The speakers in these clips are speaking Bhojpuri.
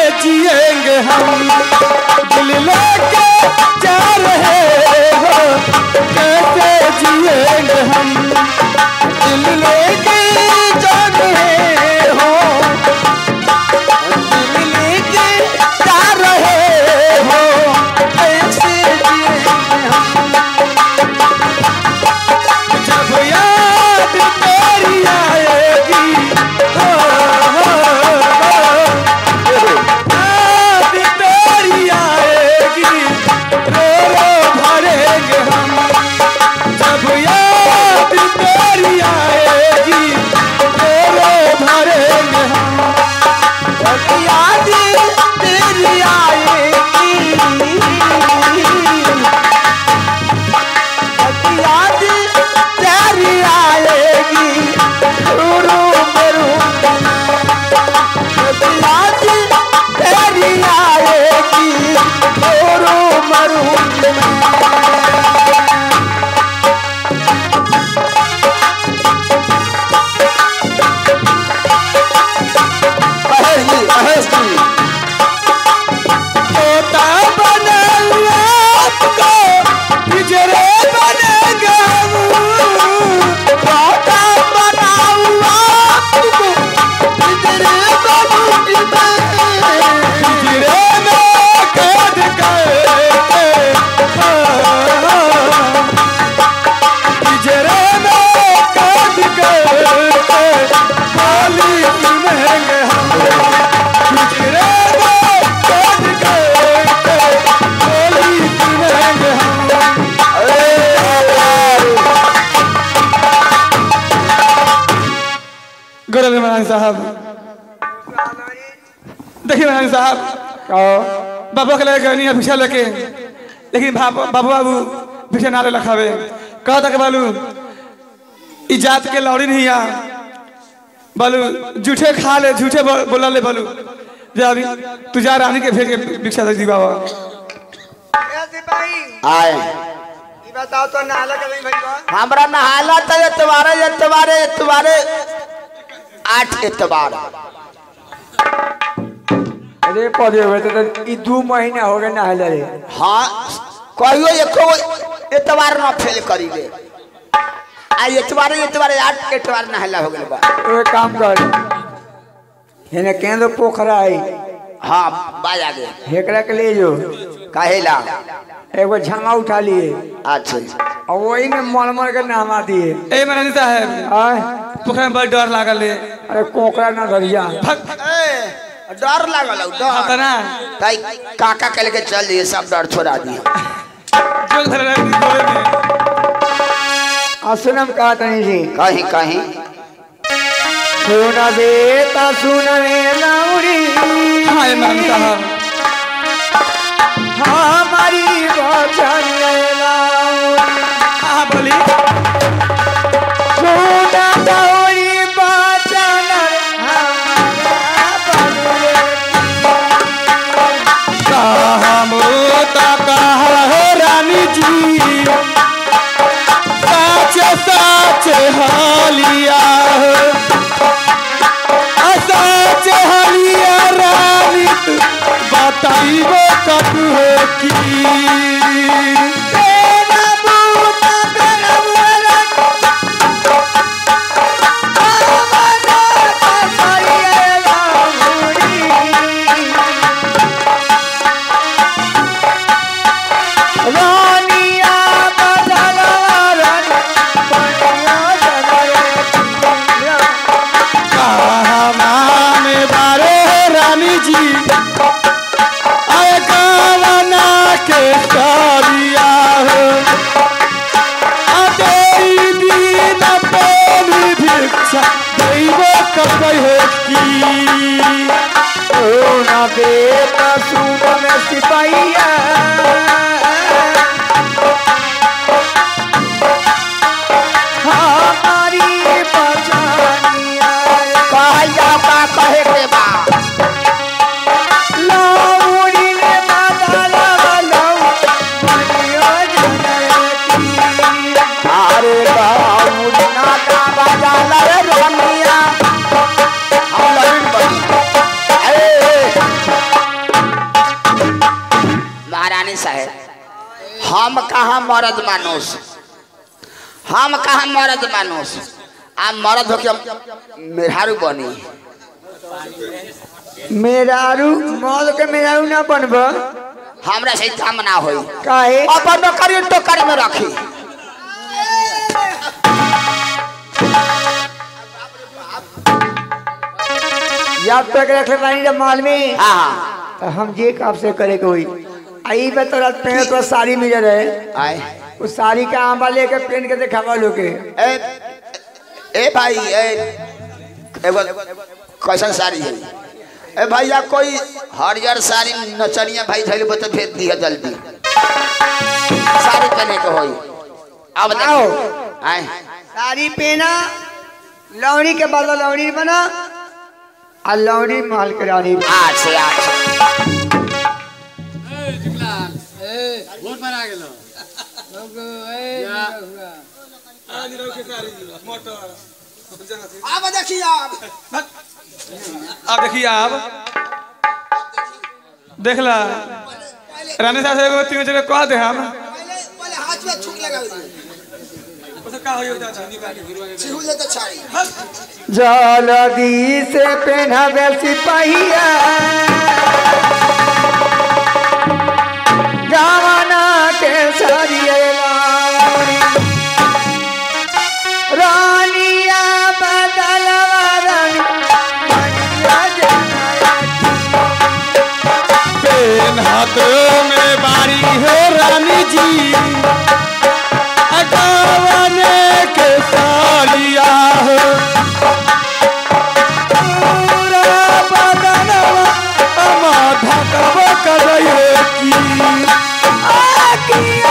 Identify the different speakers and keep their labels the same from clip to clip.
Speaker 1: जिएंगे हम दिल लेके जा रहे हो कैसे जिएंगे हम दिल लेके जा रहे हो दिल लेके जा रहे हो कैसे जिएंगे हम जब याद तेरी आएगी हो, हो, हो, याद तेरी आएगी रो रो भरेंगे हम जब याद तेरी आएगी रो रो भरेंगे हम जब याद तेरी आएगी याद तेरी आएगी रो रो भरूंगा याद तेरी आएगी रो रो मरूंगी
Speaker 2: महेश जी महेश जी
Speaker 1: तोता बनेगा आपको पिंजरे बनेगा तोता बनाऊंगा आपको पिंजरे बनूंगी मैं पिंजरे में कैद करके पिंजरे में कैद करके बोली सुनेंगे हम पिंजरे में कैद करके बोली सुनेंगे हम गौरव महाराज साहब देखिए महाराज साहब बाबा के लगे गनी भिक्षा लेके लेकिन बाबू बाबू बाबू भिक्षा नाले लखावे कहा था कि बालू ई जात के लौड़ी नहीं आ बालू झूठे खा ले झूठे बोल- बोला ले बालू जा अभी तू जा रानी के भेज के भिक्षा दे दी बाबा
Speaker 3: सिपाही
Speaker 2: आए
Speaker 3: ई बताओ तो नाला के नहीं भइल बा
Speaker 2: हमरा नहाला तो एतवारे एतवारे एतवारे आठ एतवार
Speaker 4: अरे पौधे हुए तो ई दू महीना हो गए नहले रे
Speaker 2: हाँ कहियो एको एतवार न फेल करी ले आ एतवारे एतवारे आठ एतवार नहला हो गइल बा
Speaker 4: तो एक काम कर हेने केंद्र पोखरा है
Speaker 2: हाँ बाज आ गए
Speaker 4: हेकरा के ले जो
Speaker 2: काहेला
Speaker 4: एगो झंगा उठा लिए
Speaker 2: अच्छा
Speaker 4: और वही में मर मर के नहवा दिए
Speaker 1: ए महाराज साहब
Speaker 4: आय
Speaker 1: पोखरा में बड़ डर लागल है
Speaker 4: अरे कोकरा न धरिया
Speaker 1: भग
Speaker 2: ए, डर लागल हौ, डर
Speaker 1: तना
Speaker 2: ताई काका कल के चल दिए सब डर छोड़ा दिए
Speaker 1: जो धर रहे हैं गोरे में
Speaker 4: असलम कहा तनी जी
Speaker 2: कहीं कहीं
Speaker 4: सुन बेटा सुन रे लौड़ी
Speaker 1: हाय महाराज साहब
Speaker 4: हमारी वचन लौड़ी
Speaker 1: हाँ बोली
Speaker 4: सुन दौड़ी वचन हमारा बनुए
Speaker 1: मोता कहा है रानी जी साच साच हालिया साच हालिया रानी बताइबो कब हो की
Speaker 2: हम कहाँ मर्द मानुष हम कहाँ मर्द मानुष आ मर्द होके हम मेहरारू बनी
Speaker 4: मेरारू मौल के मेरारू ना बनब
Speaker 2: हमरा से काम ना होई
Speaker 4: काहे
Speaker 2: अपन नौकरी टोकरी में रखी
Speaker 4: जब तक रख ले बानी जब माल में
Speaker 2: हाँ हाँ
Speaker 4: तो हम जे कब से करे के होई आई बे तोरा पेड़ तो साड़ी मिल रहे
Speaker 2: आए
Speaker 4: उस साड़ी का आंबा लेके पहन के दिखावा लोगे
Speaker 2: ए ए भाई ए एगो कैसन साड़ी है ए भैया कोई हरियर साड़ी नचनिया भाई धैल बता भेज दिया जल्दी साड़ी पहने के होई अब
Speaker 4: आओ।
Speaker 2: देखो आए
Speaker 4: साड़ी पहना लौड़ी के बदला लौड़ी बना और लौड़ी माल के रानी
Speaker 2: आठ से आठ
Speaker 3: अब देखिए अब
Speaker 1: अब देखिए आप देख ला रानी साहब से एगो तीन जगह कह दे हम
Speaker 3: पहले पहले हाथ में छुक लगा
Speaker 1: उसका का होई दादा
Speaker 3: छिहू ले तो छाड़ी
Speaker 4: जलदी से पहनावे सिपहिया गावना के सरिये लावणी। रानिया बदलवा रानी मनिया जनाया
Speaker 1: पेन हाथों में बारी है रानी जी अगावने के सालिया हो पूरा बदनवा अमा धकबो करे की आकिया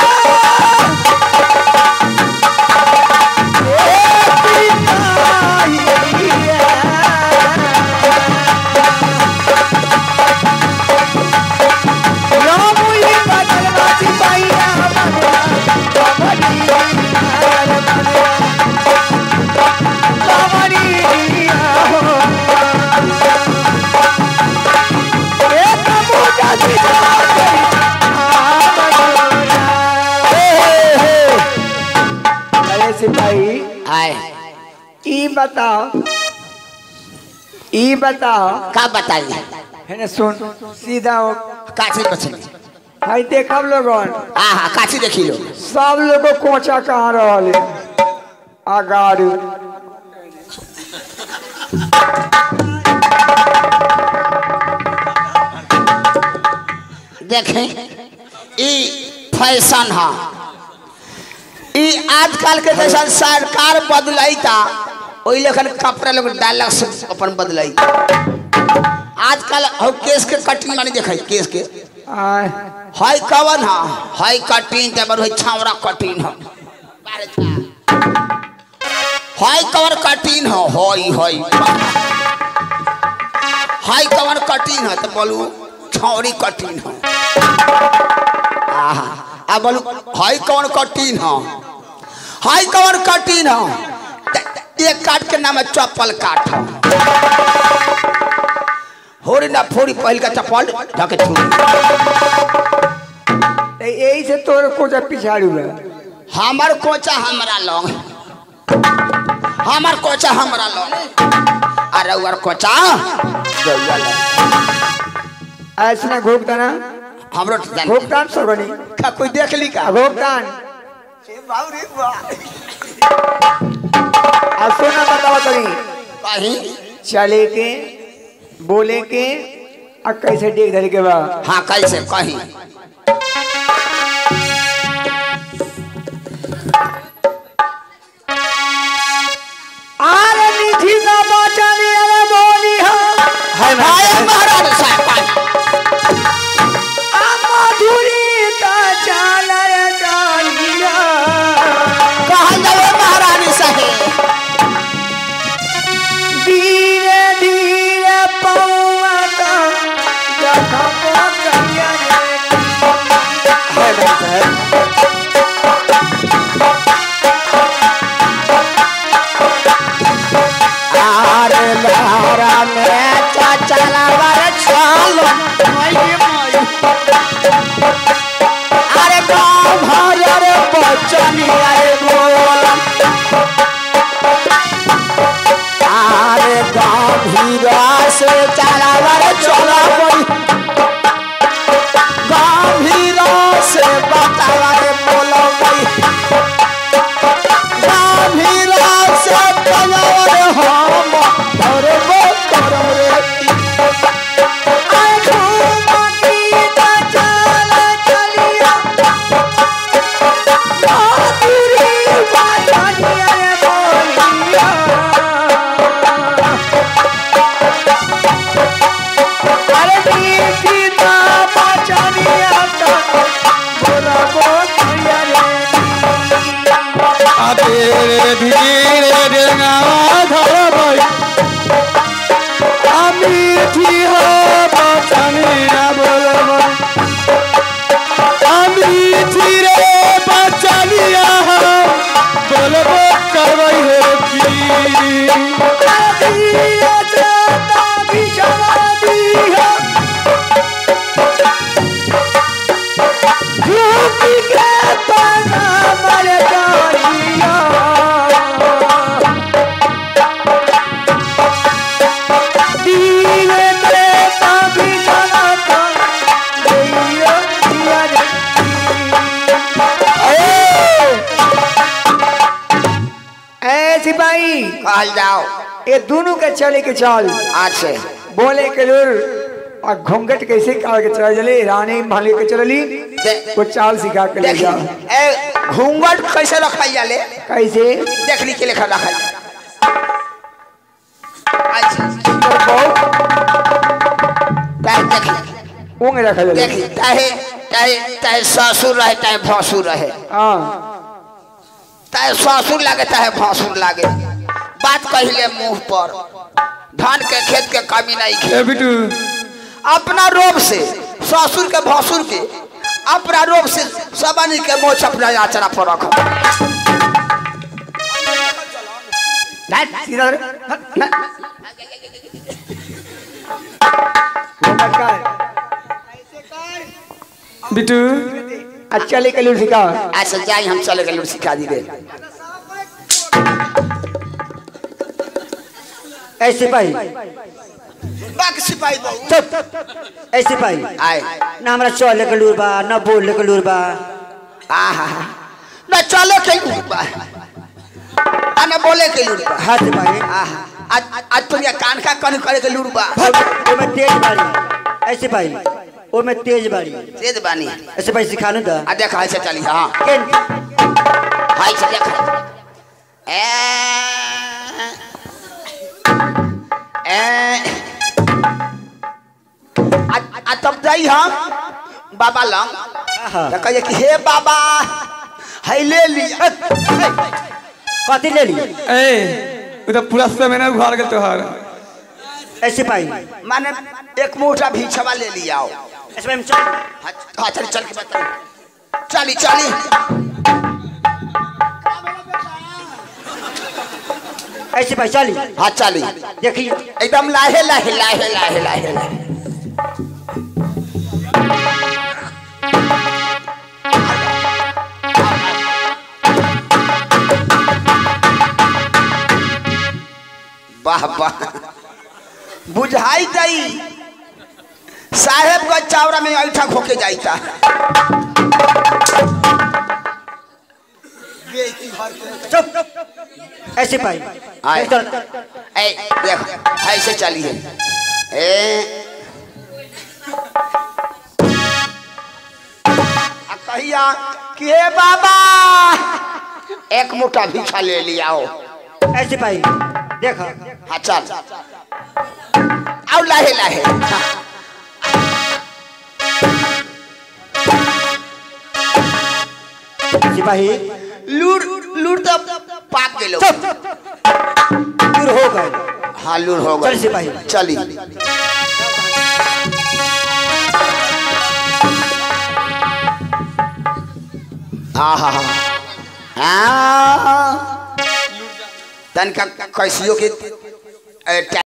Speaker 4: अरे सिपाही
Speaker 2: आए
Speaker 4: ई बताओ ई बताओ
Speaker 2: का बताइए
Speaker 4: है ना सुन सीधा हो
Speaker 2: काची बचनी
Speaker 4: भाई देखब लोगन
Speaker 2: हाँ हाँ काची देखी लो
Speaker 4: सब लोग को कोचा कहाँ रहल अगाड़ू
Speaker 2: देखें ई फैशन है ई आजकल के जैसा सरकार बदलाई था वही लेखन कपड़ा लोग डालक से अपन बदलाई आजकल हो केस के कटिंग मानी देखे केस के
Speaker 4: आय
Speaker 2: हाई कवन है हाई कटिंग ते बर छावरा कटिंग है हाई कवर कटिंग है हाई हाई हाई कवर कटिंग है तो बोलू छौरी कटिंग है आहा आ बोलू हाई कवर कटिंग है हाई कवर कटिंग है त- एक काट के नाम है चप्पल काट है होरी ना फोड़ी पहल का चप्पल ढके छुरी
Speaker 4: तो यही से तोर कोचा पिछाड़ू है
Speaker 2: हमार कोचा हमरा लंग हमार कोचा हमरा लंग अरे उर कोचा गौआ लंग।
Speaker 4: ऐसे ना घोकताना
Speaker 2: हमरो तो जान
Speaker 4: घोकतान सगनी
Speaker 2: का कोई देख ली का
Speaker 4: घोकतान
Speaker 3: बाबू रे बा
Speaker 4: आ सोना बताओ तनी
Speaker 2: कहीं
Speaker 4: चले के बोले के आ कैसे देख धरे के बा
Speaker 2: हाँ कैसे कहीं
Speaker 4: आरे निधि का बचन अरे बोली हो
Speaker 2: हाय महाराज साहब
Speaker 4: आ मधुरी का चाल रे चालिया
Speaker 2: कहाँ जाओ महारानी साहेब
Speaker 4: धीरे धीरे पौआ का जखम करिया रे
Speaker 2: आरे लहरा में चचला वर छालो मई मई अरे गा बचनिया रे बोलम आरे गंभीरा से चलावर चला कोई गंभीरा से बतावा रे बोलो कोई गंभीरा से चलावा रे हम और वो करम रे
Speaker 4: आए घूमती तो चल चलिया बाबूरी बाजानिया रे बोलिया अरे मीठी ना बाजानिया तो बोला बोलिया रे
Speaker 1: আবে ধীরে ডেঙ্গা ধরবই আমি ঠিক বাঁচানি না বলব আমি ধীরে বাঁচানিয়া বলব করবই হে কি
Speaker 4: सिपाही
Speaker 2: कहल जाओ
Speaker 4: ये दोनों के चले के चल
Speaker 2: आज से
Speaker 4: बोले के लुर और घूंघट कैसे काट के चल चले रानी माली के चलली
Speaker 2: दे-
Speaker 4: वो चाल सिखा के ले
Speaker 2: देखी
Speaker 4: जा
Speaker 2: ए घूंघट कैसे रखाई जाले
Speaker 4: कैसे
Speaker 2: देख ली के लेखा रखाई अच्छा
Speaker 4: बहुत
Speaker 2: ताहे देखी
Speaker 4: ऊँग रखा जाए
Speaker 2: देखी ताहे ताहे ताहे ससुर रहे ताहे भसुर रहे
Speaker 4: हाँ
Speaker 2: ताहे ससुर लागे ताहे भसुर लागे बात कहिले मुंह पर धान के खेत के कमी नहीं खे
Speaker 1: এ বিটু
Speaker 2: अपना रोब से ससुर के भसुर के अपना रोब से सबनी के मोछ अपना आचरा पर रख
Speaker 4: सीधा रहे। हट, ना। घूंघट का है।
Speaker 1: বিটু
Speaker 4: आज चले के लुर सिखा
Speaker 2: ऐसे जाई हम चले गए सिखा दी गए
Speaker 4: ऐसे भाई
Speaker 2: बाकी सिपाही बहु
Speaker 4: चुप ऐसे भाई
Speaker 2: आए
Speaker 4: ना हमरा चले के लुर बा ना बोले के लुर बा
Speaker 2: आहा न चले के लूट बा आ न बोले के लूट बा
Speaker 4: हाँ सिपाही
Speaker 2: आहा आज आज तो ये कान का कन करे के लूट बा
Speaker 4: वो में तेज बारी ऐसे भाई वो में तेज बारी
Speaker 2: तेज बानी
Speaker 4: ऐसे भाई सिखानु दा
Speaker 2: आ देख ऐसे चली हां
Speaker 4: केन
Speaker 2: हाय से देख ए ए आ आ तब जाई हम बाबा लंग
Speaker 4: हाँ
Speaker 2: तो कहिए कि हे बाबा है ले ली
Speaker 4: कथी ले ली
Speaker 1: ए उ तो पूरा समय ना घर गेल तोहर
Speaker 4: ऐसे भाई
Speaker 2: माने एक मोटा भीछवा ले लिया
Speaker 4: ऐसे भाई हम चल
Speaker 2: हाँ चल चल के बता चली चली
Speaker 4: ऐसे भाई चली
Speaker 2: हाँ चली
Speaker 4: देखिए
Speaker 2: एकदम लाहे लाहे लाहे लाहे लाहे लाहे वाह वाह बुझाई जाई साहेब का चावड़ा में ऐठा खोके जाइता
Speaker 4: चुप ऐसे भाई
Speaker 2: आए।
Speaker 4: चल
Speaker 2: ए देख ऐसे चलिए ए आ कहिया कि हे बाबा एक मुठा भीखा ले लियाओ
Speaker 4: ऐसे भाई देखो
Speaker 2: हाँ चल आओ लाहे लाहे हाँ।
Speaker 4: सिपाही
Speaker 2: लूर लूर तो पाक गेलो
Speaker 4: चुप दूर हो गए
Speaker 2: हाँ लूर हो गए
Speaker 4: चल सिपाही
Speaker 2: चली आहा हाँ तनका कैसियो के ए,